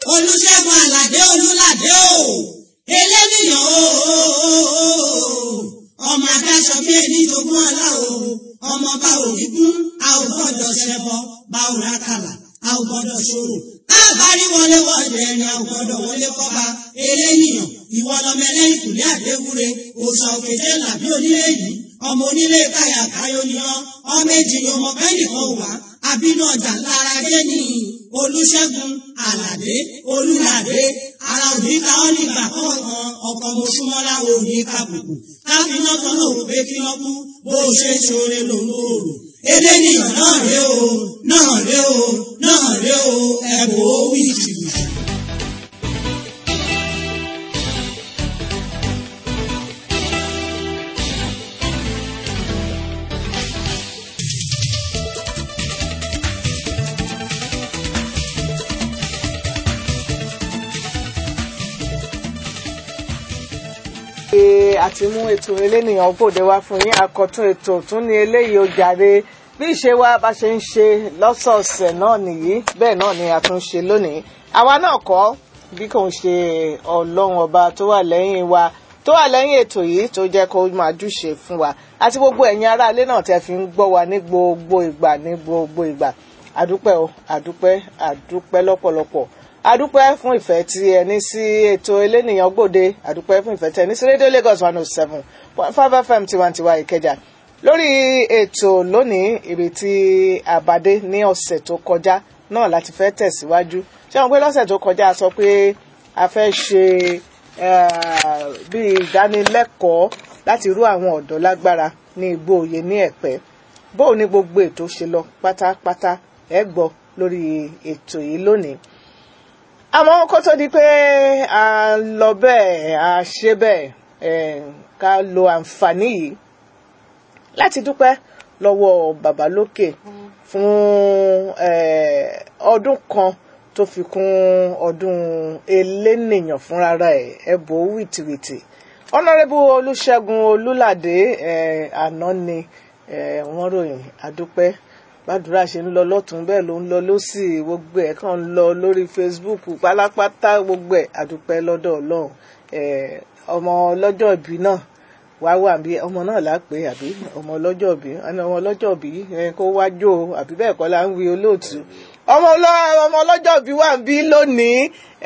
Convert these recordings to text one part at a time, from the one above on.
olùṣègùn àlàdé olùlàdé o eléníyàn o ọmọ adáṣọ bí ẹni jogún ọlá o ọmọ bá òní kún a ò gbọ́dọ̀ ṣẹbọ bá ò rákàlà a ò gbọ́dọ̀ ṣòro káàbárí wọlé wọlé ẹni a ò gbọ́dọ̀ wọlé kọba eléníyàn ìwọ lọmọ ẹlẹ́yìn kùlé àdéwúre òòṣà òkèjé làbí onílé yìí ọmọ onílé káyà káyọ ni ọ ọmọ èjì ni ọmọ kẹ́nìkan wà àbínú ọjà lára dé ní olùṣègùn àlàdé olùlàdé ara òní ká ọ nígbà kọ̀ọ̀kan ọkọ̀ mọ̀ṣúmọ́lá òní kàbùkù káfíná kan náà wò pé kí wọ́n kú bó o ṣe ṣoore lòun ò rò eléníyàn náà ré o náà ré o náà ré o ẹ̀bùn ó wí jìbìtì. ṣe àti mú ètò elénìyàn gbòde wá fún yín àkọ́tún ètò tún ní eléyìí ó jàre bí ìṣe wa bá ṣe ń ṣe lọ́sọ̀ọ̀sẹ̀ náà nìyí bẹ́ẹ̀ náà ni a tún ṣe lónìí àwa náà kọ́ bí kò ń ṣe ọlọ́run ọba tó wà lẹ́yìn wa tó wà lẹ́yìn ètò yìí tó jẹ́ kó máa júṣe fún wa àti gbogbo ẹ̀yin aráalé náà tẹ́ fi ń gbọ́ wa ní gbogbo ìgbà ní gbogbo ìgbà àdúpẹ́ o àdúpẹ́ àdúpẹ́ lọ́pọ̀lọpọ̀ adúpẹ́ fún ìfẹ́ tí ẹ ní sí ètò elénìyàn gbòde adúpẹ́ fún ìfẹ́ tí ẹ ní sí rédíò Lagos one oh seven point five FM tiwantiwa Ìkẹjà lórí ètò lónìí ibi tí àbádé ní ọ̀sẹ̀ tó kọjá náà láti fẹ́ tẹ̀síwájú ṣé wọn pé lọ́sẹ̀ tó kọjá a sọ pé a fẹ́ ṣe bí ìdánilẹ́kọ̀ọ́ láti rú àwọn ọ̀dọ́ lágbára ní igbó òye ní ẹ̀pẹ́ bóun ní gbogbo ètò ṣe lọ pátápátá ẹ gbọ́ lórí ètò yìí lónìí àmọ́ kó tó di pé a lọ bẹ́ẹ̀ a ṣe bẹ́ẹ̀ ká lo àǹfààní yìí láti dúpẹ́ lọ́wọ́ bàbá lókè fún ọdún kan tó fi kún ọdún elénìyàn fúnra ẹ̀ ẹ̀bùn wìtìwìtì ọ̀nàrẹ́bù olùṣègùn olùlàdé àná ni wọ́n ròyìn àdúpẹ́ gbàdúrà ṣe ń lọ lọ́tún bẹ́ẹ̀ ló ń lọ lọ́sì gbogbo ẹ̀ kàn ń lọ lórí Facebook pálápátá gbogbo ẹ̀ àdúpẹ́ lọ́dọ̀ ọlọ́run ọmọ ọlọ́jọ́ ìbí náà wá wà bí ọmọ náà lápè àbí ọmọ ọlọ́jọ́ ìbí ọmọ ọlọ́jọ́ ìbí kó wá jó àbí bẹ́ẹ̀ kọ́ la ń wí olóòtú ọmọ ọlọ́jọ́ ìbí wà ń bí lónìí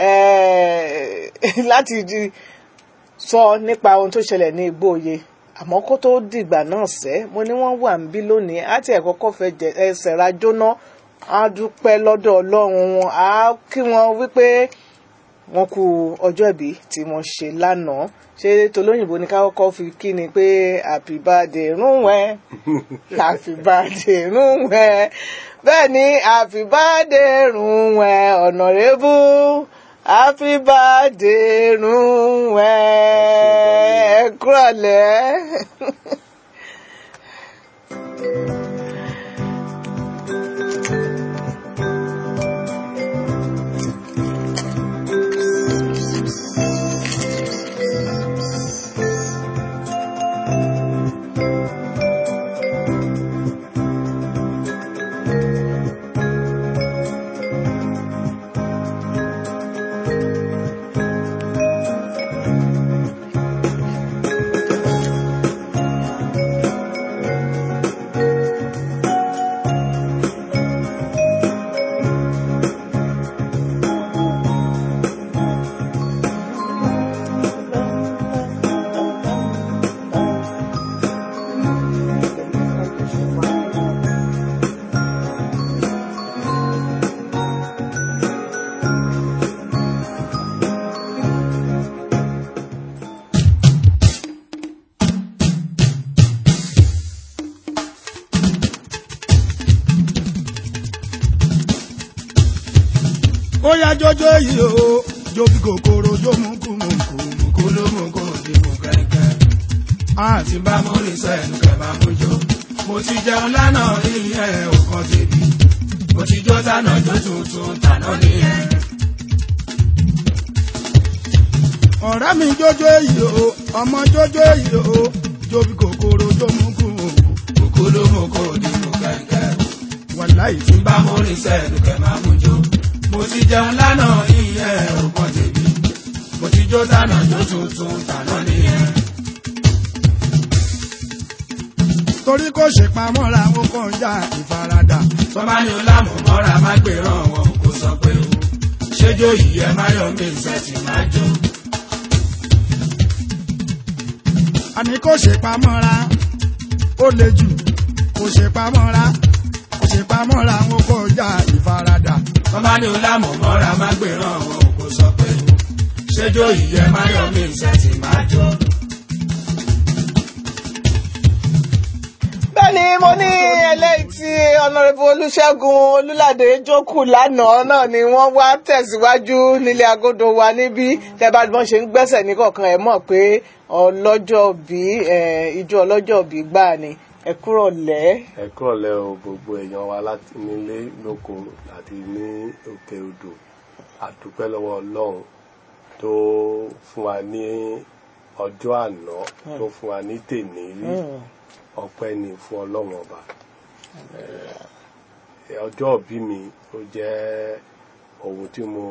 láti sọ nípa ohun tó ṣẹlẹ̀ ní Igbóoyè àmọ́ kó tó dìgbà náà sẹ́ mo ní wọ́n wà ń bí lónìí àti ẹ̀kọ́ kọ́ fẹ́ jẹ ẹsẹ̀ ra jóná á dúpẹ́ lọ́dọ̀ ọlọ́run wọn á kí wọ́n wípé wọ́n kú ọjọ́ ìbí tí wọ́n ṣe lánàá ṣé tolóyìnbó ní ká kọ́kọ́ fi kí ni pé happy birthday rúnwẹ́ happy birthday rúnwẹ́ bẹ́ẹ̀ ni happy birthday rúnwẹ́ honorable happy birthday rúnwẹ́ ẹ kúrọ̀lẹ́. ó yá jọjọ yìí o jó bí kòkòrò jó mú kú mú kú mú kú ló mú kó di mú kẹ̀kẹ́. àti bá mo rí sẹ́nu kẹ̀ bá mú jó. mo ti jẹun lánàá ilé ẹ̀ ò kàn débi. mo ti jó tànà jó tuntun tànà nìyẹn. ọ̀rẹ́ mi jọjọ yìí o ọmọ jọjọ yìí o jó bí kòkòrò jó mú kú mú kú mú kú ló mú kó di mú kẹ̀kẹ́. wàláì tí bá mo rí sẹ́nu kẹ̀ máa mú jó mo mo ti jẹun lánàá ìyẹn ògbọ́n tèmi mo ti jó tànà jó tuntun tànà nìyẹn. torí kò ṣe pamọ́ra ó kàn já ìfaradà. tọ́ba ní o lámọ̀ mọ́ra má gbèrán wọn kò sọ pé o ṣéjó yìí ẹ má yọ mí ìṣẹ́sì má jó. àní kò ṣe pamọ́ra ó le jù kò ṣe pamọ́ra kò ṣe pamọ́ra ó kàn já ìfaradà. tọ́ba ní o lámọ̀ mọ́ra má gbèrán wọn kò sọ pé o ṣéjó yìí ẹ má yọ mí ìṣẹ́sì má jó. bẹ́ẹ̀ni mo ní eléyìí tí ọ̀nàrẹ́bù olùṣègùn olùlàdé jókòó lánàá náà ni wọ́n wá tẹ̀síwájú nílé agodo wa níbí tẹ́bá bí wọ́n ṣe ń gbẹ́sẹ̀ ní kọ̀ọ̀kan ẹ̀ mọ̀ pé ọlọ́jọ́ bí ijó ọlọ́jọ́ bí gbà ni ẹ kúrò lẹ́. ẹ kúrọ̀lẹ́ o gbogbo èèyàn wa láti nílé lóko àti ní òkè odò àdúpẹ́ lọ́wọ́ ọlọ́run tó fún wa ní ọjọ́ àná tó fún wa ní tèní rí ọpẹ́ ni fún ọlọ́run ọba Eh, ọjọ́ òbí mi ó jẹ́ ohun tí mo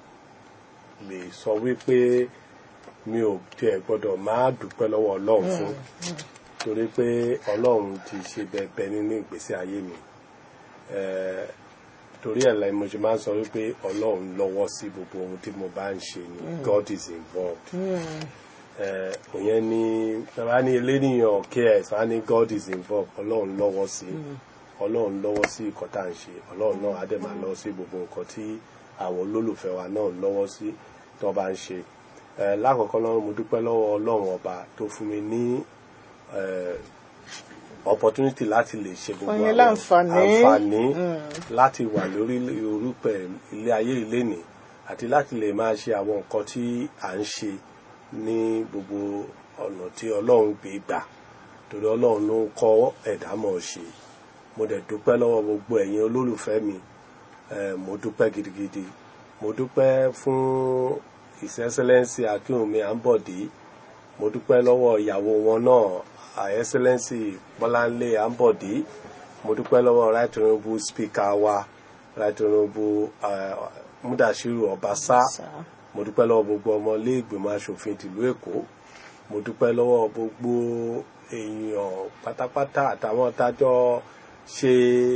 lè sọ wípé mi ò tiẹ̀ gbọ́dọ̀ máa dúpẹ́ lọ́wọ́ ọlọ́run fún torí pé ọlọ́run ti ṣe bẹ̀bẹ̀ nínú ìgbésí ayé mi Eh, torí ẹ̀ la mo ṣe máa ń sọ wípé ọlọ́run lọ́wọ́ sí gbogbo ohun tí mo bá ń ṣe ni God is involved eh, òyìn ni bàbá ní eléníyàn cares wá ní God is involved ọlọ́run lọ́wọ́ sí ọlọ́run lọ́wọ́ sí nǹkan tá à ń ṣe ọlọ́run náà á dẹ̀ máa lọ́wọ́ sí gbogbo nǹkan tí àwọn olólùfẹ́ wa náà lọ́wọ́ sí tó bá ń ṣe Eh, lákọ̀ọ́kọ́ lọ́run mo dúpẹ́ lọ́wọ́ ọlọ́run ọba tó fún mi ní eh, opportunity láti lè ṣe gbogbo Fún yín láǹfààní. àǹfààní láti wà lórí orúpẹ̀ ilé ayé ìlénì àti láti lè máa ṣe àwọn nǹkan tí à ń ṣe ní gbogbo ọ̀nà tí ọlọ́run gbé gbà torí ọlọ́run ló ń kọ́ ẹ̀dá mọ̀ ṣe mo dẹ̀ dúpẹ́ lọ́wọ́ gbogbo ẹ̀yin olólùfẹ́ mi eh, mo dúpẹ́ gidigidi mo dúpẹ́ fún his excellency akínwùmí àǹbọ̀dé mo dúpẹ́ lọ́wọ́ ìyàwó wọn náà her excellency bọ́láńlé àǹbọ̀dé mo dúpẹ́ lọ́wọ́ right honourable speaker wa right honourable uh, mudashiru ọbaṣá mo dúpẹ́ lọ́wọ́ gbogbo ọmọ ilé ìgbìmọ̀ asòfin tìlú èkó mo dúpẹ́ lọ́wọ́ gbogbo èèyàn pátápátá àtàwọn tájọ́ ṣe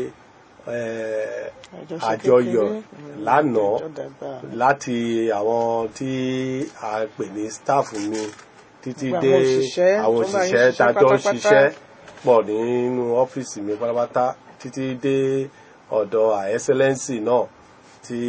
eh, Àjọṣe àjọyọ̀ kékeré. lánàá Àjọ dàgbà. láti àwọn tí a pè ní staff mi títí Gbogbo dé àwọn òṣìṣẹ́ àwọn tó bá yín òṣìṣẹ́ ṣiṣẹ́ tájọ́ ń pátápátá. ṣiṣẹ́ pọ̀ nínú ọ́fíìsì mi pátápátá títí dé ọ̀dọ̀ her excellency náà tí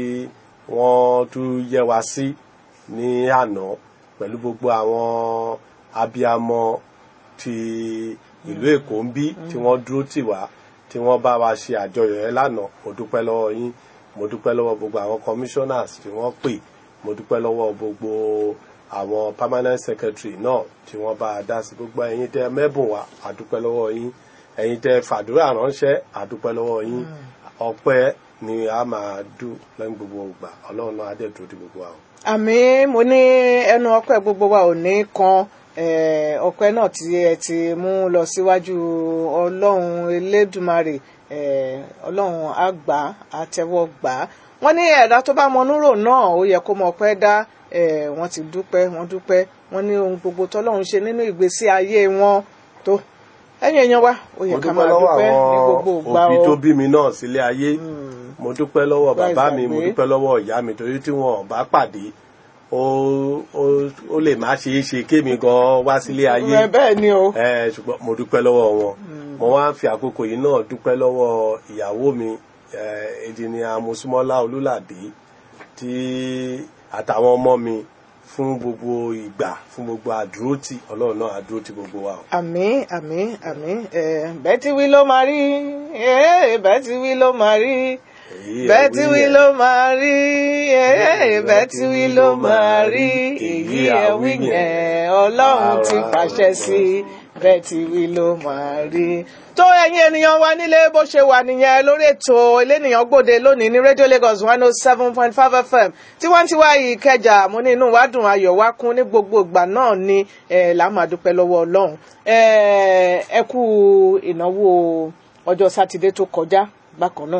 wọ́n tún yẹ wá sí ní àná pẹ̀lú gbogbo àwọn abiyamọ ti ìlú èkó ń bí tí wọ́n dúró tì wá tí wọ́n bá wa ṣe àjọyọ̀ yẹn lánàá mo dúpẹ́ lọ́wọ́ yín mo dúpẹ́ lọ́wọ́ gbogbo àwọn commissioners tí wọ́n pè mo dúpẹ́ lọ́wọ́ gbogbo àwọn permanent secretary náà tí wọ́n bá a dá sí gbogbo ẹ̀yin tẹ́ mẹ́bùn wá àdúpẹ́ lọ́wọ́ yín ẹ̀yin tẹ́ fàdúrà ránṣẹ́ àdúpẹ́ lọ́wọ́ yín ọpẹ́ ni a máa dùn lẹ́yìn gbogbo ìgbà ọlọ́run náà á dẹ̀ dúró di gbogbo àwọn. àmì mo ní ẹnu ọpẹ́ gbogbo wa ò ní kan eh, ọpẹ́ náà tí ẹ ti mú lọ síwájú Ọlọ́run Elédùmarè eh, Ọlọ́run àgbà àtẹ́wọ́gbà wọ́n ní ẹ̀dá tó bá mọnúrò náà ó yẹ kó mọ ọpẹ́ dá eh, wọ́n ti dúpẹ́ wọ́n dúpẹ́ wọ́n ní ohun gbogbo tọ́lọ́run ṣe nínú ìgbésí ayé wọn tó ẹ̀yin èèyàn wa ó yẹ mo ká dúpẹ́ máa lọ́wọ́ dúpẹ́ ní gbogbo àwọn ìgbà òbí o. tó bí mi náà sílé ayé mo dúpẹ́ lọ́wọ́ Láì bàbá mi mo gbàgbé. dúpẹ́ lọ́wọ́ ìyá mi torí tí wọn ò bá pàdé ó ó ó lè má ṣeé ṣe kémi gan wá sílé ayé Ẹ bẹ́ẹ̀ ni o. ẹ ṣùgbọ́n mo dúpẹ́ lọ́wọ́ wọn mo wá ń fi àkókò yìí náà dúpẹ́ lọ́wọ́ ìyàwó mi ẹ̀ẹ́dìní amosúmọ́lá olúlàdé tí àtàwọn ọmọ mi fún gbogbo ìgbà fún gbogbo àdúrótì ọlọ́run náà àdúrótì gbogbo wa o. àmín àmín àmín eh, bẹ́ẹ̀ tí wí ló máa rí eh, bẹ́ẹ̀ tí wí ló máa rí Èyí ẹ̀ bẹ́ẹ̀ tí wí yẹn. ló máa rí eh, bẹ́ẹ̀ tí wí ló máa rí èyí ẹ̀ wí yẹn ọlọ́run ti pàṣẹ sí bẹ́ẹ̀ tí wí ló máa rí. tó ẹ̀yin ènìyàn wa nílé bó ṣe wà nìyẹn lórí ètò elénìyàn gbòde lónìí ní rédíò Lagos one oh seven point five FM tiwantiwa Ìkẹjà mo ní inú wa dùn ayọ̀ wa kún ní gbogbo ìgbà náà ni eh, là á máa dúpẹ́ lọ́wọ́ Ọlọ́run Eh, ẹ kú ìnáwó ọjọ́ sátidé tó kọjá bákan náà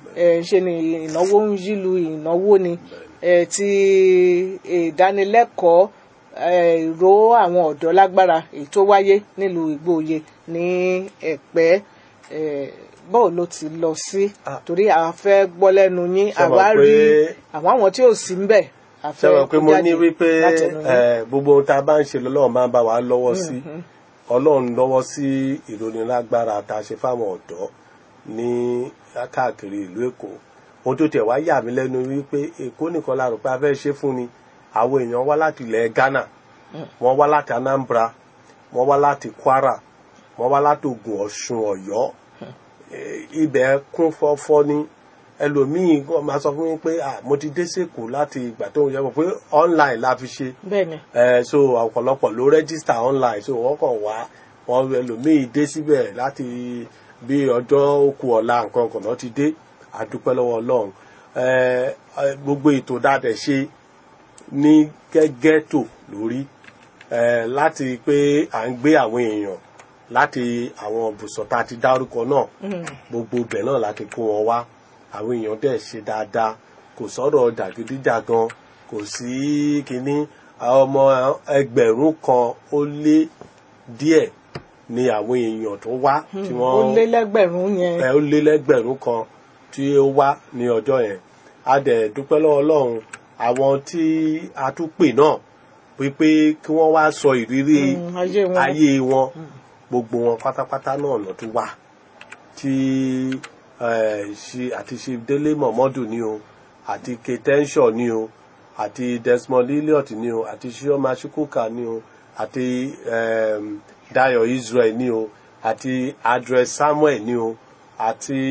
ẹ, ṣe ni ìnáwó ń yílu ìnáwó ni ẹ, ti ìdánilẹ́kọ̀ọ́ ẹ, ìró àwọn ọ̀dọ́ lágbára èyí tó wáyé nílùú Ìgbòoyè ní Ẹ̀pẹ́ ẹ, báwo ló ti lọ sí Ah. torí a fẹ́ gbọ́ lẹ́nu yín Ṣé mọ̀ àwa rí pé- àwọn àwọn tí ò sí ń bẹ̀ a ṣe fẹ́ mọ̀ pé kó mo jáde ní wípé látẹnu yín. eh, gbogbo ohun tá a bá ń ṣe lọ́lọ́run máa ń bá wa lọ́wọ́ sí ọlọ́run lọ́wọ́ sí ìrónilágbára tá a ṣe fáwọn ọ̀dọ́ ní káàkiri ìlú èkó ohun tó tẹ̀ wá yà mí lẹ́nu wípé èkó nìkan la rò pé a fẹ́ ṣe fún ni àwọn èèyàn wá láti ilẹ̀ ghana wọ́n wá láti anambra wọ́n wá láti kwara wọ́n wá láti ogun ọ̀ṣun ọ̀yọ́ Eh, ibẹ̀ kún fọ́fọ́ ní ẹlòmíì kọ́ máa sọ fún mi pé ah mo ti dé sèkó láti ìgbà tó ń yẹ mọ̀ pé online la fi ṣe bẹ́ẹ̀ ni ẹ so ọ̀pọ̀lọpọ̀ ló register online so wọ́n kàn wá wọn ẹlòmíì dé síbẹ̀ láti bí ọjọ́ òkú ọ̀la nǹkan kan náà ti dé àdúpẹ́ lọ́wọ́ ọlọ́run ẹ ẹ, gbogbo ètò dáadẹ̀ ṣe ní gẹ́gẹ́tò lórí ẹ láti pé à ń gbé àwọn èèyàn láti àwọn ibùsọ̀ tá a ti dárúkọ náà gbogbo ibẹ̀ náà láti kó wọn wá àwọn èèyàn dẹ̀ ṣe dáadáa kò sọ̀rọ̀ jàgídíjàgan kò sí kínní àwọn ọmọ ẹgbẹ̀rún kan ó lé díẹ̀ ni àwọn èèyàn tó wá tí ó wọ́n lé lẹ́gbẹ̀rún yẹn ẹ ó lé lẹ́gbẹ̀rún kan tí ó wá ní ọjọ́ yẹn a dẹ̀ dúpẹ́ lọ́wọ́ ọlọ́run àwọn tí a tún pè náà wípé kí wọ́n wá sọ ìrírí Mm, ayé wọn. ayé wọn gbogbo wọn pátápátá náà lọ tún wá tí eh, ṣe àti ṣe délé mọ̀mọ́dù ni o àti ketenshaw ni o àti desmond elliot ni o àti shioma shukuka ni o àti um, dayo israel ni o àti adres samuel ni o àti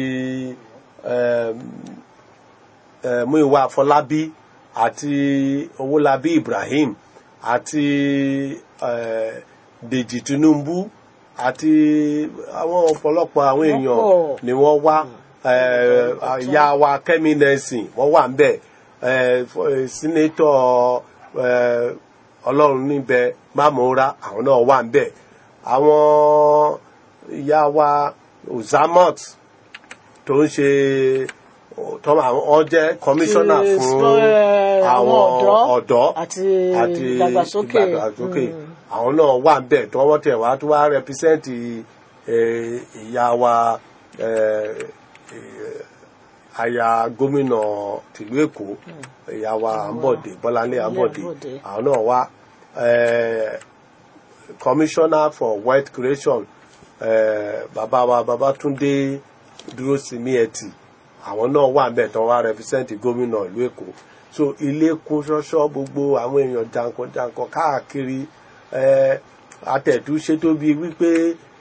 um, eh, muiwa afọlábí àti owólabí ibrahim àti eh, dèjì tinubu àti àwọn ọ̀pọ̀lọpọ̀ àwọn Wọ́n èèyàn pọ̀. ni wọ́n wá eh, ìyá wa kẹ́mi nẹ́sìn wọ́n wà ń bẹ̀ eh, fọ- eh, sínétọ̀ eh, ọlọ́run níbẹ̀ mámúra àwọn náà wà ń bẹ̀ àwọn ìyá wa ozamot tó ń ṣe tó wọ́n jẹ́ kọmíṣánná Ti, fún eh, àwọn àwọn ọ̀dọ́ ọ̀dọ́ àti ìdàgbàsókè. ìdàgbàsókè Mm. àwọn náà wà ń bẹ̀ tí wọ́n tẹ̀ wá tó wá rẹpísẹ́ǹtì ìyá wa eh, eh, aya gómìnà tìlú èkó ìyá wa àǹbọ̀dé bọ́láńlé àǹbọ̀dé Àǹbọ̀dé. àwọn náà wá eh, commissioner for wealth creation eh, bàbá wa babatunde dúró sí ní ẹtì àwọn náà wà ń bẹ̀ tán wá rẹpísẹ́ǹtì gómìnà ìlú èkó so ilé kún ṣọ́ṣọ́ gbogbo àwọn èèyàn jankan-jankan káàkiri eh, atẹ̀dúṣe tó bíi wípé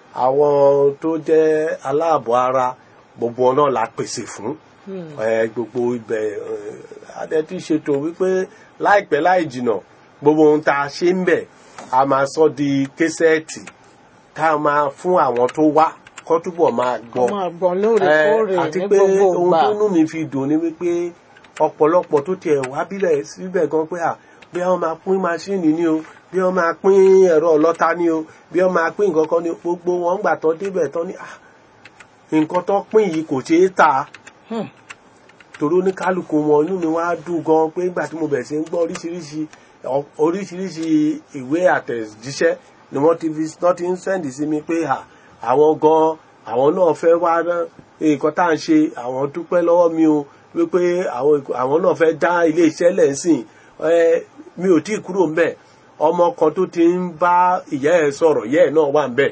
àwọn tó jẹ́ aláàbọ̀ ara gbogbo wọn náà la pèsè fún eh, gbogbo ibẹ̀ eh, adẹ́tí ṣètò wípé láìpẹ́ láì jìnà gbogbo ohun tá a ṣe ń bẹ̀ a máa sọ di késẹ́ẹ̀tì tá a máa fún àwọn tó wá kó túbọ̀ máa gbọ́ wọ́n máa gbọ́n lóòrèkóòrè Eh, àti ní pé gbogbo ohun ìgbà tó nú mi fi dùn ni wípé ọ̀pọ̀lọpọ̀ tó tiẹ̀ wá bílẹ̀ síbẹ̀ gan pé à bí wọ́n máa pín máṣíìnì ni o bí wọ́n máa pín ẹ̀rọ ọlọ́ta ni o bí wọ́n máa pín nǹkan kan ni o gbogbo wọn gbà tán débẹ̀ tán ni à nǹkan tó pín yìí kò ṣeé tà Hmm. torí oníkálukú wọn inú mi wá dùn gan pé nígbà tí mo bẹ̀rẹ̀ sí ń gbọ́ oríṣiríṣi ọ- oríṣiríṣi ìwé àtẹ̀jíṣẹ́ ni wọ́n ti fi wọ́n ti ń sẹ́ndì sí mi pé à àwọn gan àwọn náà fẹ́ wá rán nǹkan tá à ń ṣe àwọn dúpẹ́ lọ́wọ́ mi o wípé àwọn àwọn náà fẹ́ dá ilé iṣẹ́ lẹ́sìn ẹ mi ò tí ì kúrò ńbẹ̀ ọmọ kan tó ti ń bá ìyá ẹ̀ sọ̀rọ̀ ìyá ẹ̀ náà wà ńbẹ̀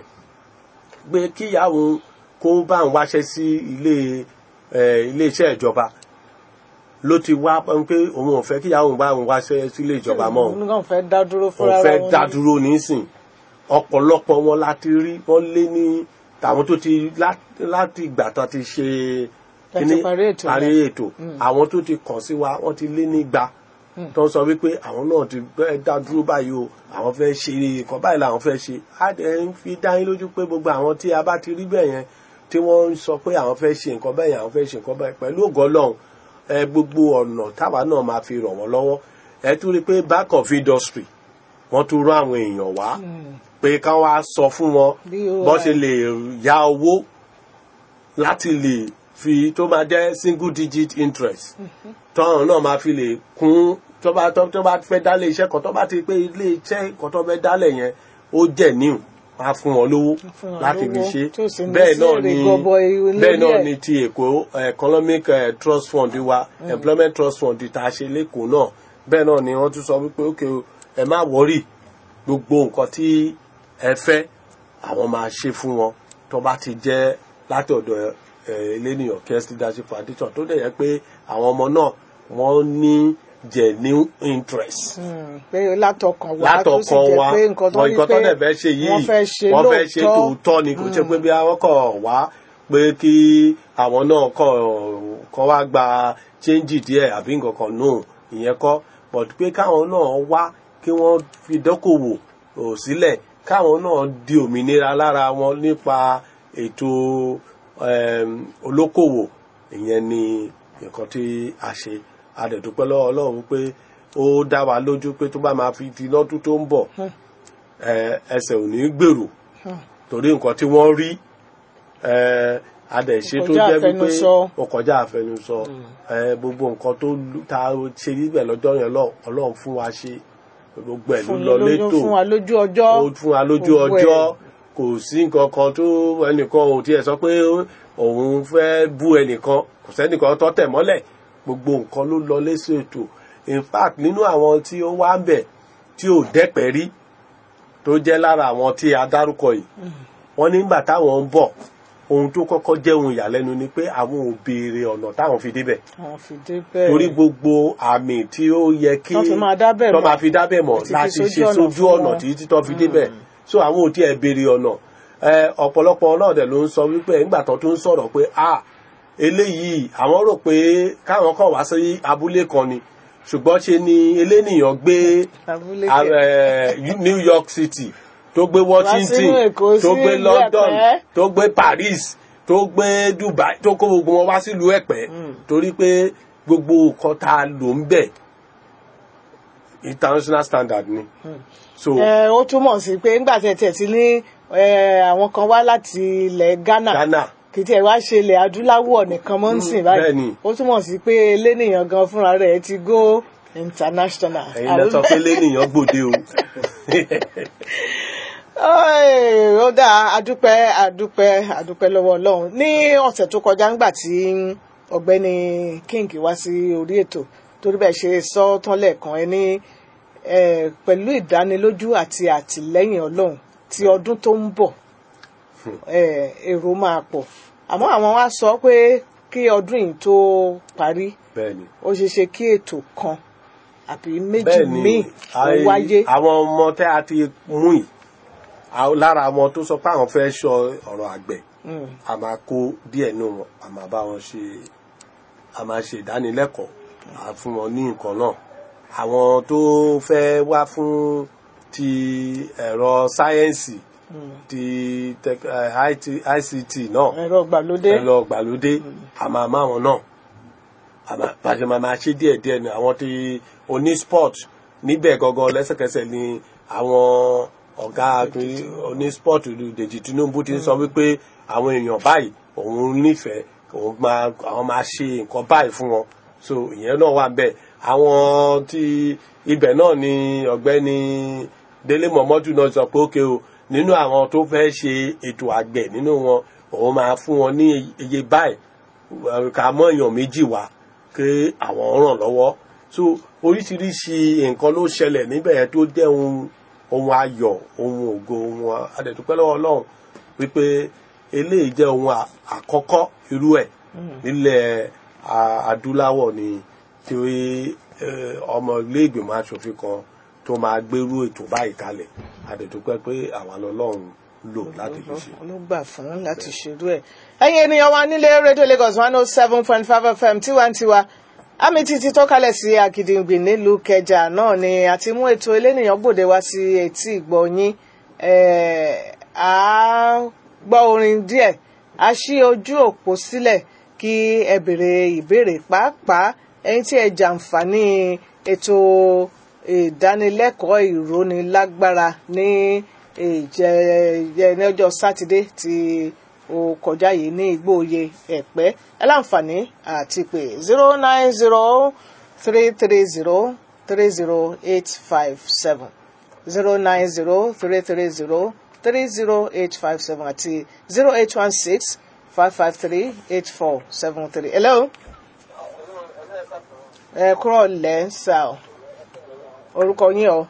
pé kíyàwó kó bá ń wáṣẹ́ sí ilé ẹ, ilé iṣẹ́ ìjọba ló ti wá pé òun ò fẹ́ kíyàwó bá ń wáṣẹ́ sílé ìjọba mọ́ òun òun náà fẹ́ dá dúró fúnra òun fẹ́ wọn dá ni. dúró nísìn ọ̀pọ̀lọpọ̀ wọn láti rí wọ́n lé ní tàwọn tó ti lá- láti ìgbà tán ti ṣe Tán ti kíní- parí ètò parí yẹn. ètò àwọn tó ti kàn sí wa wọ́n ti lé ní igba tó ń sọ wípé àwọn náà ti fẹ́ dá dúró báyìí o àwọn fẹ́ ṣe nǹkan báyìí làwọn fẹ́ ṣe á dẹ̀ ń fi dá yín lójú pé gbogbo àwọn tí a bá ti rí bẹ́ẹ̀ yẹn tí wọ́n ń sọ pé àwọn fẹ́ ṣe nǹkan bẹ́ẹ̀ yẹn àwọn fẹ́ ṣe nǹkan bẹ́ẹ̀ pẹ̀lú ògo Ọlọ́run ẹ gbogbo ọ̀nà táwa náà máa fi ràn wọ́n lọ́wọ́ ẹ tún rí i pé back of industry wọ́n tún rán àwọn èèyàn wá pé ká wá sọ fún wọn BOI. bọ́n ṣe lè ya owó láti lè fi tó máa jẹ́ single digit interest tọ́hún náà máa fi lè kún tó bá tó tó bá fẹ́ dálé iṣẹ́ kan tó bá ti pé ilé iṣẹ́ kan tó fẹ́ dálẹ̀ yẹn ó jẹ́ níwò máa fún wọn lówó fún wọn láti fi lówó, ṣe tí ò sì ní bẹ́ẹ̀ sí náà èrè ni gọbọi lórí bẹ́ẹ̀ náà ẹ̀. ni ti èkó economic eh, trust fund wa employment trust fund tá a ṣe lẹ́kọ̀ọ́ náà bẹ́ẹ̀ náà ni wọ́n tún sọ wípé ókè o ẹ má wọ́rì gbogbo nǹkan tí ẹ fẹ́ àwọn máa ṣe fún wọn tó bá ti jẹ́ láti ọ̀dọ̀ ẹ elénìyàn Care Leadership Foundation tó dẹ̀ yẹ pé àwọn ọmọ náà wọ́n ní genuine interest Mm, pé látọkàn wá tó sì látọkàn jẹ́ wa pé nǹkan tó wọn ní nǹkan pé tó dẹ̀ fẹ́ ṣe yìí wọ́n fẹ́ ṣe wọ́n fẹ́ ṣe lóòótọ́ tòótọ́ ni kò ṣe pé bí àwọn kọ̀ wá pé kí àwọn náà kọ̀ kọ́ wá gba change díẹ̀ àbí nǹkan kan nù ìyẹn kọ́ but pé káwọn náà wá kí wọ́n fi dókòwò ò sílẹ̀ káwọn náà di òmìnira lára wọn nípa ètò em, olókòwò ìyẹn ni nǹkan tí a ṣe a dẹ̀ dúpẹ́ lọ́wọ́ Ọlọ́run pé ó dá wa lójú pé tó bá máa fi di lọ́dún tó ń bọ̀ ẹ, ẹsẹ̀ ò ní gbèrò torí nǹkan tí wọ́n rí ẹ, a dẹ̀ ṣe tó Kọjá jẹ́ wípé àfẹnusọ. ó kọjá àfẹnusọ ẹ, gbogbo nǹkan tó lù- tá a ṣe níbẹ̀ lọ́jọ́ yẹn lọ Ọlọ́run fún wa ṣe gbogbo ẹ̀ ló fún lọ lójú létò fún wa lójú ọjọ́ ó fún wa lójú gbogbo ẹ̀. ọjọ́ kò sí nǹkan kan tó ẹnìkan ò tiẹ̀ sọ pé òun fẹ́ bú ẹnìkan kò sẹ́nìkan tó tẹ̀ mọ́lẹ̀ gbogbo nǹkan ló lọ léṣe ètò in fact nínú àwọn tí ó wá ń bẹ̀ tí ò dẹ́pẹ́ rí tó jẹ́ lára àwọn tí a dárúkọ yìí wọ́n nígbà táwọn ń bọ̀ ohun tó kọ́kọ́ jẹ́ ohun ìyàlẹ́nu ni pé àwọn ò béèrè ọ̀nà táwọn fi débẹ̀ àwọn fi dé bẹ́ẹ̀ torí gbogbo àmì tí ó yẹ kí Tán fi máa dábẹ̀ tán mọ̀. máa fi dábẹ̀ mọ̀ Àti fi láti sójú ṣe ọ̀nà sójú fún ọ̀nà wọn. tí títọ́ fi débẹ̀ so àwọn ò tiẹ̀ béèrè ọ̀nà ẹ, ọ̀pọ̀lọpọ̀ náà dẹ̀ ló ń sọ wípé nígbà tán tó ń sọ̀rọ̀ pé a eléyìí àwọn rò pé káwọn kàn wá sí abúlé kan ni ṣùgbọ́n ṣe ni elénìyàn gbé abúlé a- kẹ ẹ, New York City tó gbé Washington sínú Èkó, tó sí gbé ìlú London Ẹ̀pẹ́. tó gbé Paris tó gbé Dubai tó kó gbogbo wọn wá sílùú Ẹ̀pẹ́ torí pé gbogbo nǹkan tá a lò ń bẹ̀ international standard ni so ẹ ó túmọ̀ sí pé nígbà tí ẹ tiẹ̀ ti ní ẹ, àwọn kan wá láti ilẹ̀ Ghana Ghana kì í tiẹ̀ wá ṣe ilẹ̀ adúláwọ̀ nìkan mọ́ ń sìn báyìí bẹ́ẹ̀ni. ó túmọ̀ sí pé elénìyàn gan fúnra rẹ̀ ti go international. ẹ̀yin lọ sọ pé lẹ́nìyàn gbòde o Ọ́ẹ̀, ó dáa adúpẹ́ adúpẹ́ adúpẹ́ lọ́wọ́ ọlọ́run ní ọ̀sẹ̀ tó kọjá ńgbà tí ọ̀gbẹ́ni king wá sí orí ètò torí bẹ́ẹ̀ ṣe sọ tán lẹ́ẹ̀kan ẹ ní eh, pẹ̀lú ìdánilójú àti àtìlẹ́yìn ọlọ́run tí ọdún tó ń bọ̀ eh, èrò máa pọ̀ àmọ́ àwọn wá sọ pé kí ọdún yìí tó parí bẹ́ẹ̀ni ó ṣeé ṣe kí ètò kan àbí méjì bẹ́ẹ̀ni míì ó ai- wáyé. àwọn ọmọ tẹ́ a ti mú yìí àwọn- lára àwọn tó sọ pé àwọn fẹ́ sọ ọ̀rọ̀ àgbẹ̀ Mm. a máa kó díẹ̀ nù wọn a máa bá wọn ṣe a máa ṣe ìdánilẹ́kọ̀ọ́ a fún wọn ní nǹkan náà àwọn tó fẹ́ wá fún ti ẹ̀rọ sáyẹ́ǹsì ti tech- eh, IT ICT náà ẹ̀rọ ìgbàlódé. ẹ̀rọ ìgbàlódé a máa má wọn náà a máa bá a ṣe máa máa ṣe díẹ̀ díẹ̀ ni àwọn tí oní sport níbẹ̀ gangan lẹ́sẹ̀kẹsẹ̀ ni àwọn ọ̀gá oní sport Dèjì Tinubu ti ń sọ wípé àwọn èèyàn báyìí òun nífẹ̀ẹ́ òun máa àwọn máa ṣe nǹkan báyìí fún wọn so ìyẹn náà wà bẹ́ẹ̀ àwọn tí ibẹ̀ náà ni ọ̀gbẹ́ni Délé Mọ̀mọ́dù náà sọ pé ókè o nínú àwọn tó fẹ́ ṣe ètò àgbẹ̀ nínú wọn òun máa fún wọn ní iye báyìí ká mọ́ èèyàn méjì wá kí àwọn ràn lọ́wọ́ so oríṣiríṣi nǹkan ló ṣẹlẹ̀ níbẹ̀ yẹn tó jẹ́ ohun ohun ayọ̀ ohun ògo ohun adẹ̀dúpẹ́ lọ́wọ́ Ọlọ́run wípé eléyìí jẹ́ ohun à- àkọ́kọ́ irú ẹ̀ nílẹ̀ a- adúláwọ̀ ni tí eh, ọmọ ilé ìgbìmọ̀ aṣòfin kan tó máa gbérú ètò báyìí kalẹ̀ adẹ̀dúpẹ́ pé àwa lọ́lọ́run lò láti fi ṣe. ló gbà fún láti ṣerú ẹ̀. ẹ̀yin ènìyàn wa nílé rédíò Lagos one oh seven point five FM tiwantiwa àmì títí tó kalẹ̀ sí Àgìdìngbì nílùú Kẹjà náà ni a ti mú ètò elénìyàn gbòde wá sí etí ìgbọ̀nyín a gbọ́ orin díẹ̀ a ṣí ojú òpó sílẹ̀ kí ẹ béèrè ìbéèrè pàápàá ẹ̀yin tí ẹ jàǹfààní ètò ìdánilẹ́kọ̀ọ́ ìrónilágbára ní ìjẹ ní ọjọ́ sátidé tí ó kọjá yìí ní igbóoyè ẹ̀pẹ́ ẹ láǹfààní àti pé zero nine zero three three zero three zero eight five seven zero nine zero three three zero three zero eight five seven àti zero eight one six five five three eight four seven three. hello. ẹ kúrò lẹ́ ń sà ọ́ orúkọ yín o.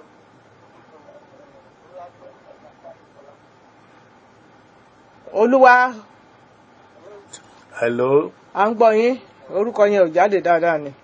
olúwa hello à ń gbọ́ yín orúkọ yẹn ò jáde dáadáa ni.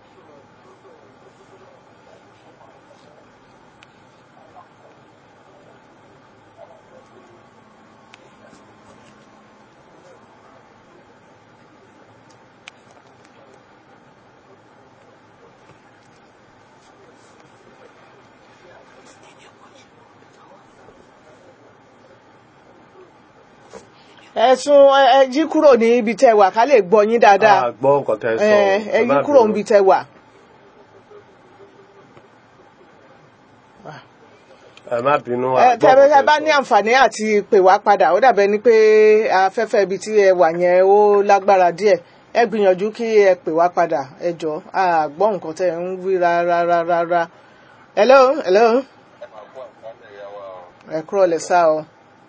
ẹ̀sùn ẹ- ẹ jí kúrò ní ibi tẹ́ wà ká lè gbọ́ yín dáadáa a gbọ́ nǹkan tẹ́ sọ ẹ ẹ yí má kúrò bínú. níbi tẹ́ wà. ẹ má bínú a ẹ gbọ́ tẹ́ nǹkan ẹ bá sọ. ní àǹfààní àti pè wá padà ó dàbẹ́ ni pé afẹ́fẹ́ ibi tí ẹ wà yẹn ó lágbára díẹ̀ ẹ gbìyànjú kí ẹ pè wá padà ẹ jọ a gbọ́ nǹkan tẹ́ ń wí rárá rárá. hello hello ẹ kúrò lẹ́ sá o.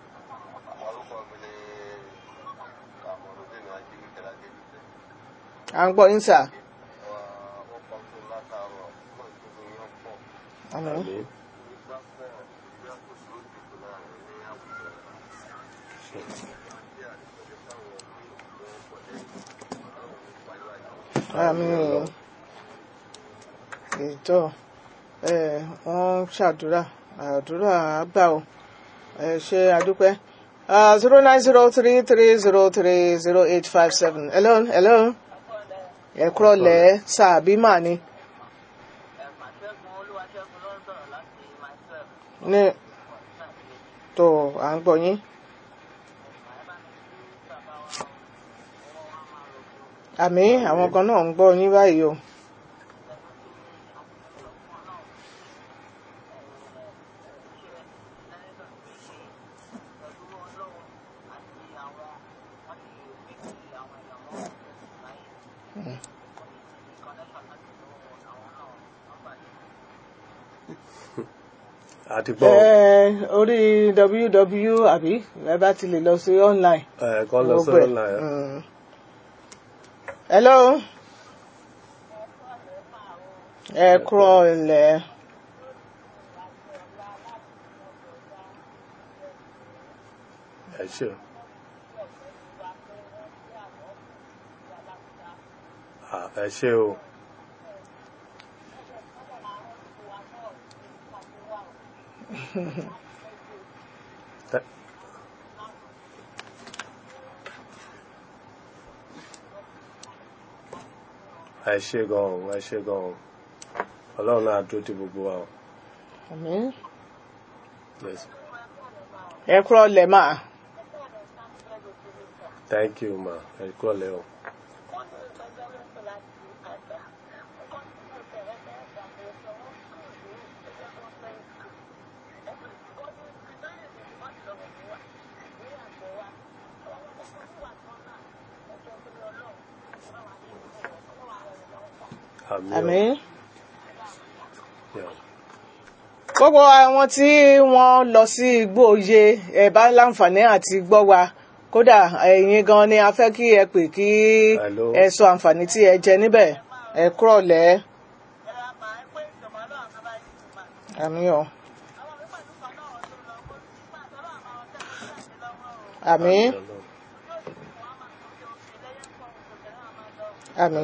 à ń gbọ́ yín sà. Àmín. Àmín. àmín ètò ẹ wọ́n ṣàdúrà àdúrà àgbà o ẹ ṣe àdúpẹ́ zero nine zero three three zero three zero eight five seven hello hello ẹ kúrọ̀ lẹ́ sàbí mà ni ní tó à ń gbọ́ yín. àmì àwọn kan náà ń gbọ́ yín báyìí o. àti gbọ́ ẹ orí www àbí ẹ bá ti lè lọ sí online. ẹ kọ́ lọ gbogbo sọ́rọ̀ ẹ̀. náà Mm. hello ẹ kúrọ̀ ilẹ̀ ẹ ṣe o. Ah, ẹ ṣe o. Tẹ- ẹ ṣe gan-an ẹ ṣe gan-an ọlọ́run náà dúró ti gbogbo wa o. àmín Yes. ẹ kúrọ̀ ilẹ̀ mà thank you ma ẹ kúrò lẹ́ o. àmì o. àmín. Yeah. gbogbo àwọn tí wọ́n lọ sí igbó oyè ẹ bá láǹfààní àti gbọ́ wa kódà ẹ̀yin gan ni a fẹ́ kí ẹ pè kí Hello. ẹ sọ àǹfààní tí ẹ jẹ níbẹ̀ ẹ kúrọ̀ lẹ́ àmì o àmì àmì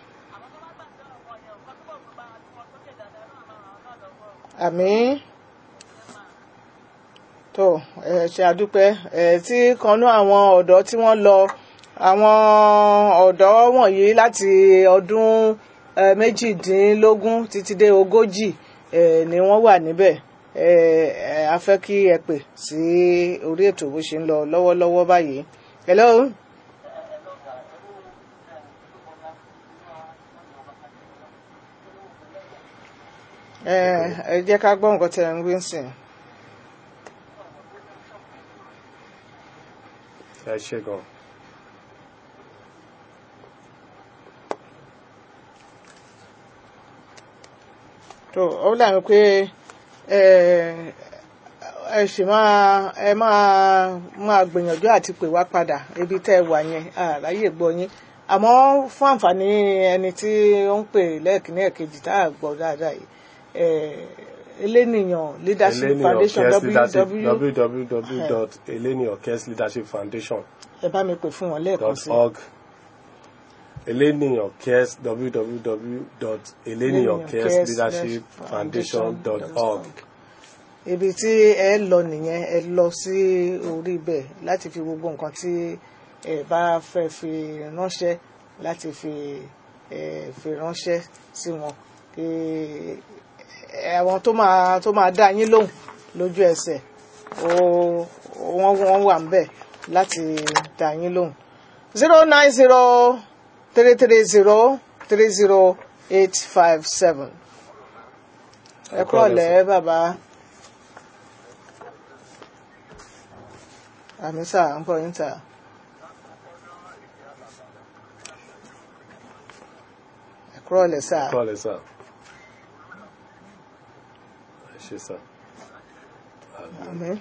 àmì tó ẹ ṣe àdúpẹ́ ẹ tí kanú àwọn ọ̀dọ́ tí wọ́n lọ àwọn ọ̀dọ́ wọ̀nyí láti ọdún ẹ, méjìdínlógún títí dé ogójì ẹ, ni wọ́n wà níbẹ̀ ẹ, ẹ, a fẹ́ kí ẹ pè sí orí ètò bó ṣe ń lọ lọ́wọ́lọ́wọ́ báyìí. hello. ẹ ẹ jẹ́ ká gbọ́ nǹkan tẹ̀ ń wí sìn. ẹ ṣe gan. tó ó dàbí pé ẹ ẹ sì máa ẹ máa máa gbìyànjú àti pè wá padà ibi tẹ́ ẹ wà yẹn àráyè gbọ́ yín àmọ́ fún àǹfààní ẹni tí ó ń pè lẹ́ẹ̀kínní ẹ̀kejì tá a gbọ́ dáadáa yìí ẹ elénìyàn leadership Eleni foundation Orkes Leadership www www.eleniorkesleadershipfoundation.org ẹ bá mi pè fún wọn lẹ́ẹ̀kan sí Eleni Orkes www.eleniorkesleadershipfoundation.org ibi tí ẹ lọ nìyẹn ẹ lọ sí orí ibẹ̀ láti fi gbogbo nǹkan tí ẹ bá fẹ́ fi ránṣẹ́ láti fi ẹ fi ránṣẹ́ sí wọn kí àwọn tó máa tó máa dá yín lóhùn lójú ẹsẹ̀ ó wọ́n wọ́n wà ń bẹ̀ láti dá yín lóhùn zero nine zero three three zero three zero eight five seven ẹ kúrò lẹ́ bàbá. àmì sà ń bọ̀ yín sà. ẹ kúrò lẹ́ sà. Kọ́lẹ̀ sá. Ẹ ṣe sá. àmì.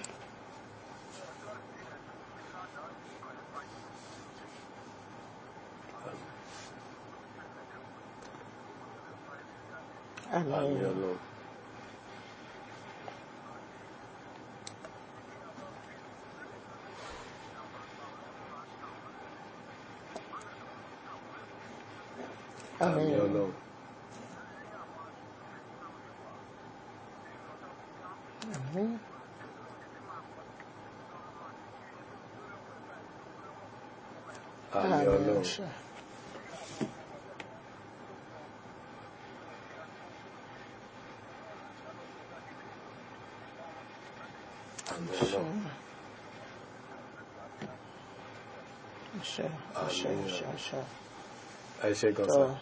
Àmì àmì. Ọlọ́run. Àmì àmì. Ọlọ́run. àmì. Àmì Ọlọ́run. àṣẹ. Àmì Ọlọ́run. àṣẹ. àṣẹ. Àmín. àṣẹ. àṣẹ. Ẹ ṣe gan sá. Tọ́.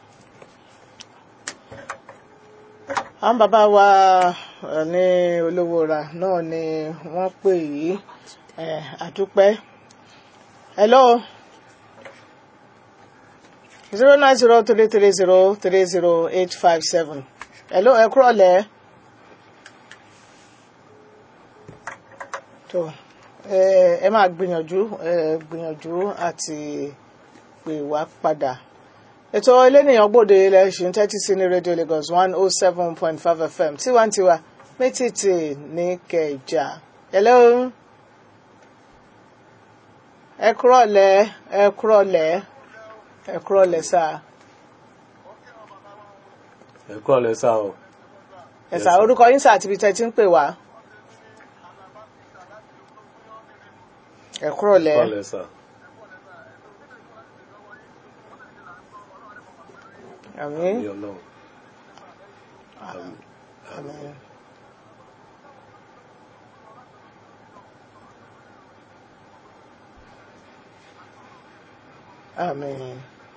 àwọn bàbá wa eh, ní olówó ra náà ni wọ́n pè yìí eh, àdúpẹ́ hello zero nine zero three three zero three zero eight five seven hello ẹ kúrọ̀ lẹ́ tó eh, ẹ máa gbìyànjú eh, gbìyànjú àti pè wá padà ètò elénìyàn gbòde ilẹ̀ ṣì ń tẹ́tí sí ní rédíò Lagos one oh seven point five FM tiwantiwa mẹ́tìtì ní Kẹjà hello ẹ kúrọ̀lẹ́ ẹ kúrọ̀lẹ́ ẹ kúrọ̀lẹ́ sá Ẹ kọ́lẹ̀ sá o. ẹ Yes, sá sir. orúkọ yín sá àti ibi tẹ́ ti ń pè wá ẹ kúrọ̀lẹ́ Kọ́lẹ̀ sá. àmín Àmì Ọlọ́run. Àmì. àmín. Àmín.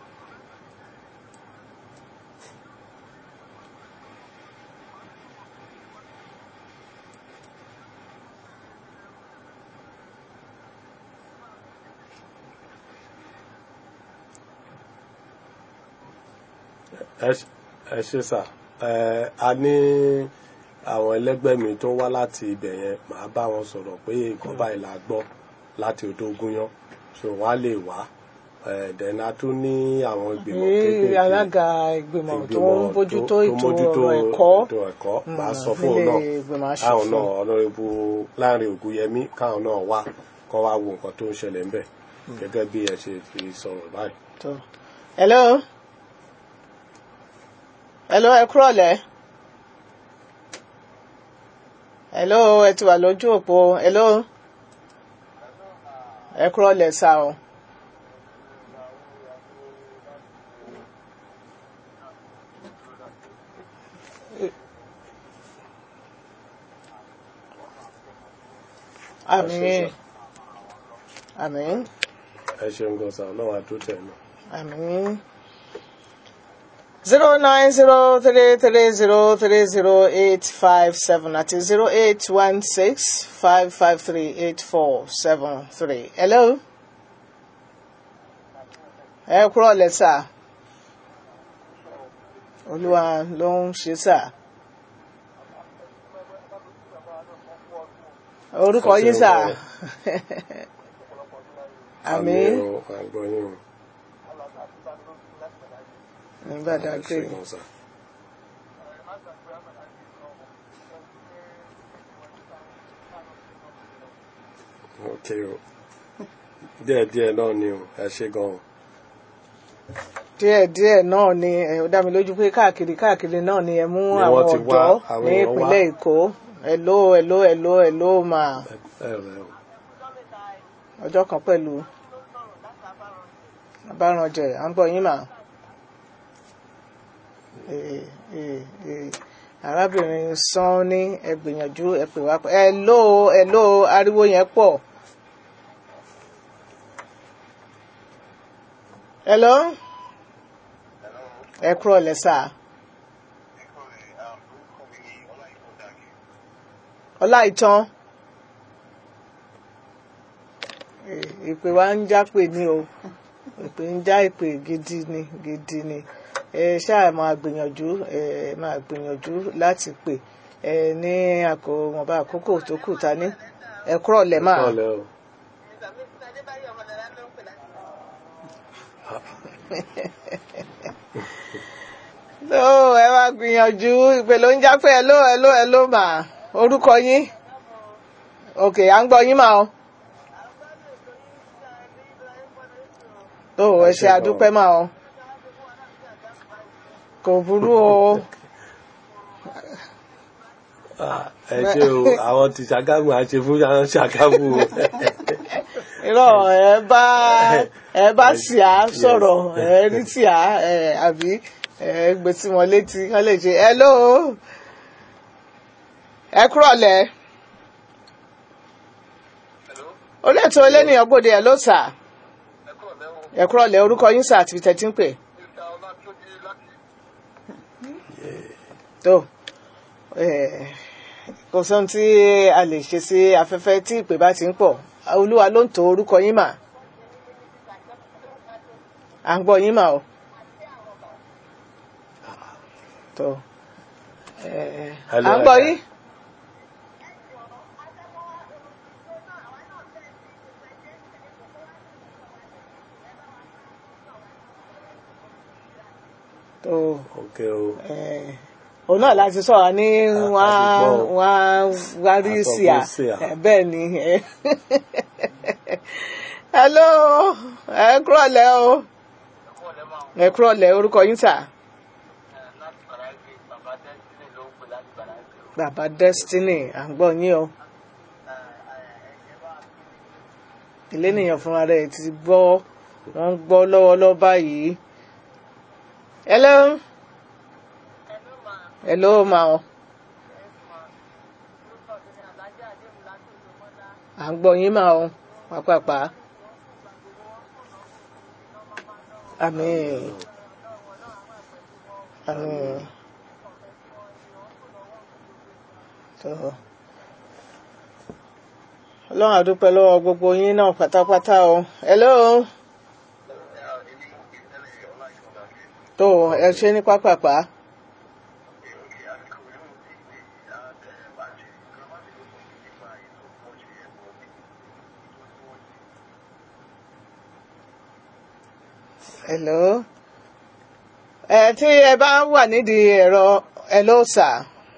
ẹ ṣe- ẹ ṣe sà ẹ a ní àwọn ẹlẹgbẹ́ mi tó wá láti ibẹ̀ yẹn màá bá wọn sọ̀rọ̀ pé nǹkan báyìí la gbọ́ láti odò Ògúnyán so wọ́n á lè wá ẹ dẹ̀n a tún ní àwọn ìgbìmọ̀ ní kéékèèké alága ìgbìmọ̀ tó ń ìgbìmọ̀ bójútó tó ètò mójútó ọ̀rọ̀ ẹ̀kọ́ ètò ẹ̀kọ́ màá Mm, sọ fún òun nílé náà ìgbìmọ̀ káwọn aṣòfin. náà ọ̀nàrẹ́bù láàrin Ògúnyẹmí káwọn náà wá kọ́ wá wo nǹkan tó ń ṣẹlẹ̀ ńbẹ̀ gẹ́gẹ́ bí ẹ ṣe fi sọ̀rọ̀ báyìí. tó hello hello ẹ kúrọ̀lẹ́ hello ẹ ti wà lójú òpó hello ẹ kúrọ̀lẹ́ sá o àmín àmín ẹ ṣeun gan sa ọlọ́run àdúrótẹ̀ náà. àmín. zero nine zero three three zero three zero eight five seven àti zero eight one six five five three eight four seven three. hello ẹ kúrò lẹ́sà olúwa ló ń ṣe sà orúkọ yín sà àmì o àgbọ̀yìn o. ìbàdàn Ẹ ṣé pé gan sà. ok o díẹ̀díẹ̀ náà ni o ẹ ṣé gan o. díẹ̀díẹ̀ náà ni ẹ, ó dá mi lójú pé káàkiri káàkiri náà ni ẹ mú Ni àwọn wọ́n ti wá, ọ̀dọ́ àwọn ní èèyàn wá. ìpínlẹ̀ èkó ẹ̀ló ẹ̀ló ẹ̀ló ẹ̀ló mà ẹ rẹ o. ọjọ́ kan pẹ̀lú abáranjẹ à ń gbọ́ yín mà. Eh, eh, eh, arábìnrin sàn ní ẹ gbìyànjú ẹ pè wá ẹ̀ló ẹ̀ló ariwo yẹn pọ̀. ẹ̀ló ẹ kúrò lẹ́sà ọlá ìtàn Eh, ìpè wa ń jápè ní o ìpè ń já ìpè gidi ni gidi ni ẹ ṣáà máa gbìyànjú ẹ máa gbìyànjú láti pè ẹ ní àkó wọnba àkókò tó kù ta ní ẹ kúrò lẹ máa Ọ̀lẹ́ o. tó ẹ máa gbìyànjú ìpè ló ń jápè ẹ ló ẹ ló ẹ ló mà orúkọ yín ok à ń gbọ́ yín mà o tó ẹ ṣe àdúpẹ́ mà o kò burú o. Ah, ẹ ṣé o àwọn ti ṣàgámù àṣẹ fún àwọn ṣàgámù o. irọ́ ẹ bá ẹ bá sì á sọ̀rọ̀ ẹ rí tí á ẹ àbí ẹ gbé tí wọn létí wọn lè ṣe hello ẹ kúrọ̀lẹ́ orí ètò elénìyàn gbòde ẹ ló sà ẹ kúrọ̀lẹ́ orúkọ yín sà àti tẹ̀tí ń pè tó eh, kò sóhun tí a lè ṣe sí afẹ́fẹ́ tí ìpè bá ti ń pọ̀ olúwa ló ń to orúkọ yín mà à ń gbọ́ yín mà o tó eh, à Hello, ń gbọ́ Ada. yín tó ok o. eh, òun náà láti sọ̀rọ̀ ní wọ́n á àti gbọ́. wọ́n á wá rí Àsọ̀gbọ́n sí à sí à. Eh, bẹ́ẹ̀ ni eh. hello ẹ kúrọ̀lẹ́ o ẹ kúrọ̀lẹ́ orúkọ yín sà bàbá destiny à ń gbọ́ yín o ilé nìyẹn fúnra rẹ̀ ti gbọ́ wọ́n ń gbọ́ lọ́wọ́lọ́wọ́ báyìí hello hello ma o à ń gbọ́ yín ma o pàápàá àmín àmín tó ọlọ́run àdúpẹ́ lọ́wọ́ gbogbo yín náà pátápátá o hello tó ẹ ṣe ní pápápá hello ẹ tí ẹ bá wà nídìí ẹ̀rọ hello sir.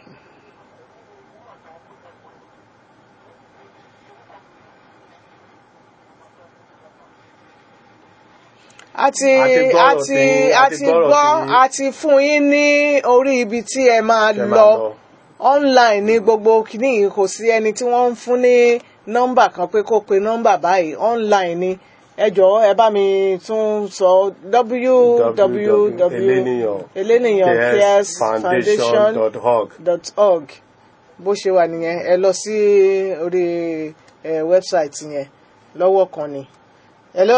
a ti A ti gbọ́rọ̀ a ti tí- a a ti ti gbọ́rọ̀ gbọ́ tí- a ti fún yín ní orí ibi tí ẹ máa Ẹ máa lọ lọ. online ní gbogbo kìíní yìí kò sí ẹni tí wọ́n ń fún ní nọ́mbà kan pé kó pe nọ́mbà báyìí online ni ẹ jọ̀ọ́ ẹ bá mi tún sọ www Eleniyan eleniyan cares foundation foundation.org. dot org bó ṣe wà nìyẹn ẹ lọ sí orí ẹ wẹ́bsáìtì yẹn lọ́wọ́ kan ni. hello.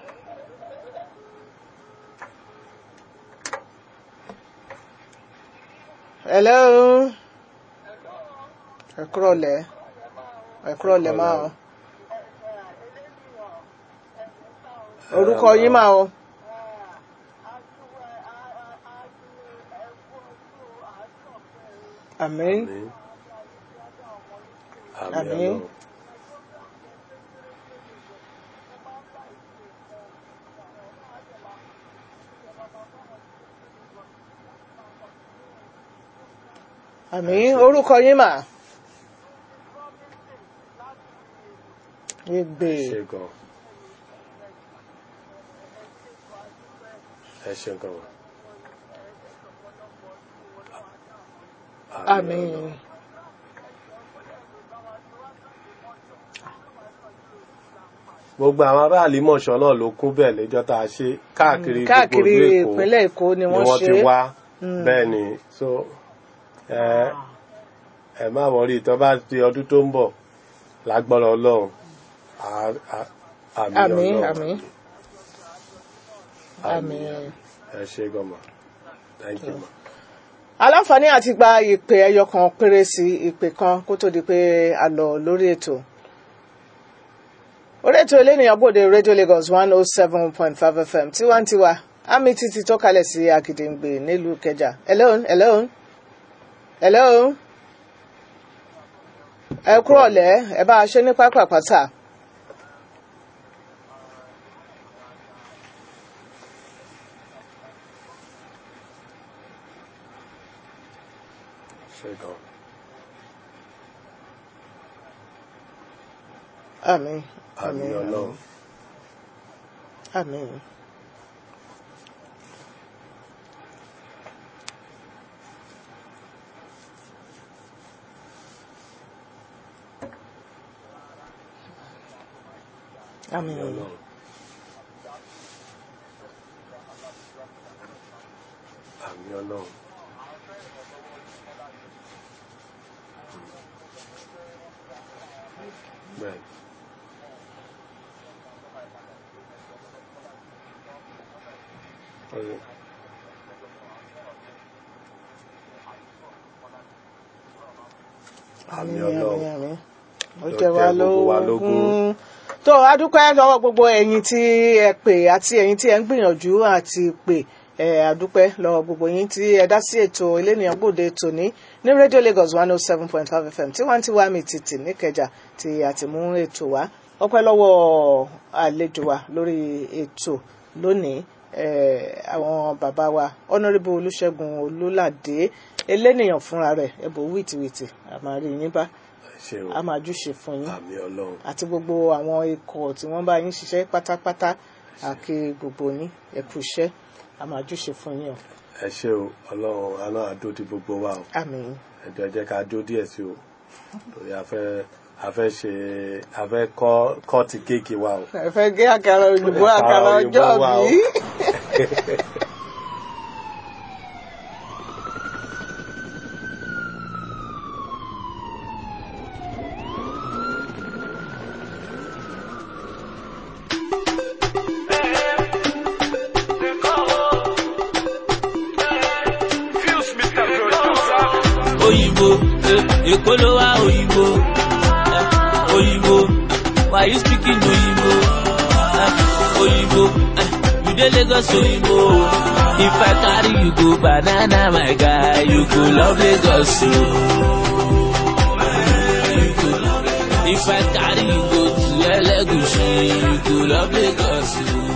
hello. ẹ kúrọ̀lẹ́ ẹ kúrọ̀lẹ́ máa o. orúkọ yín máa o. àmín àmín Àmín. àmín ọlọ́run àmín orúkọ yín mà. Egbe. ṣe gan ẹ ṣe gan wa. àmín gbogbo àwọn aráàlú mọ̀ṣọ́ náà ló kún bẹ́ẹ̀ lẹ́jọ́ tá a ṣe káàkiri gbogbo káàkiri ìlú Èkó ìpínlẹ̀ Èkó ni ni wọ́n wọ́n ṣe ti é. wá bẹ́ẹ̀ ni so ẹ ẹ má wọrí tó bá di ọdún tó ń bọ̀ lágbára Ọlọ́run á- á- àmì àmín Ọlọ́run àmín àmì àmín. ẹ ṣe gan ma thank you ma. aláǹfààní àti gba ìpè ẹyọ kan péré sí ìpè kan kó tó di pé a lọ lórí ètò orí ètò elénìyàn bòde radio lagos one oh seven point five fm tiwantiwa àmì títí tó kalẹ̀ sí àgìdìngbè nílùú kẹjà hello hello hello ẹ kúrò lẹ́ ẹ bá a ṣe ní pápá pátá. ṣe gan àmín àmì Ọlọ́run àmín. àmì àmín. Ọlọ́run àmì Ọlọ́run bẹ́ẹ̀ ni. àmì Ọlọ́run àmín. ó Ló jẹ wá jẹ́ gbogbo wa lógún. lógún. tó a dúpẹ́ lọ́wọ́ gbogbo ẹ̀yin tí ẹ pè àti ẹ̀yin tí ẹ ń gbìyànjú àti pè ẹ a dúpẹ́ lọ́wọ́ gbogbo yín tí ẹ dá sí ètò elénìyàn gbòde tòní ní radio lagos one oh seven point five fm tí wọ́n ti wá mi tìtì níkẹjà tí a ti mú ètò wá ọpẹ́ lọ́wọ́ àlejò wa lórí ètò lónìí eh, àwọn bàbá wa honourable olùṣègùn olùlàdé elénìyàn fúnra rẹ̀ ẹbọ wìtìwìtì àmàrí yín bá ẹ ṣe o a máa júṣe fún yín àmì Ọlọ́run àti gbogbo àwọn ikọ̀ tí wọ́n bá yín ṣiṣẹ́ pátápátá àkè gbogbo yín ẹ kú iṣẹ́ a máa júṣe fún yín o ẹ ṣe o Ọlọ́run àná àdó ti gbogbo wa o àmín ẹjọ ẹ jẹ́ ká jó díẹ̀ sí o torí a fẹ́ a fẹ́ ṣe a fẹ́ kọ́ kọ́ ti kéèkì wa o. ẹ fẹ́ gé àkàrà òyìnbó Àkàrà àkàrà òyìnbó ọjọ́ wa o. bí òyìnbó eh, èkó ló wá òyìnbó eh, òyìnbó why you speaking òyìnbó eh, òyìnbó eh, you dey lagos òyìnbó if i carry you go banana my guy you go love lagos o. You go love Lagos. if i carry you go to elegushi you go love lagos o.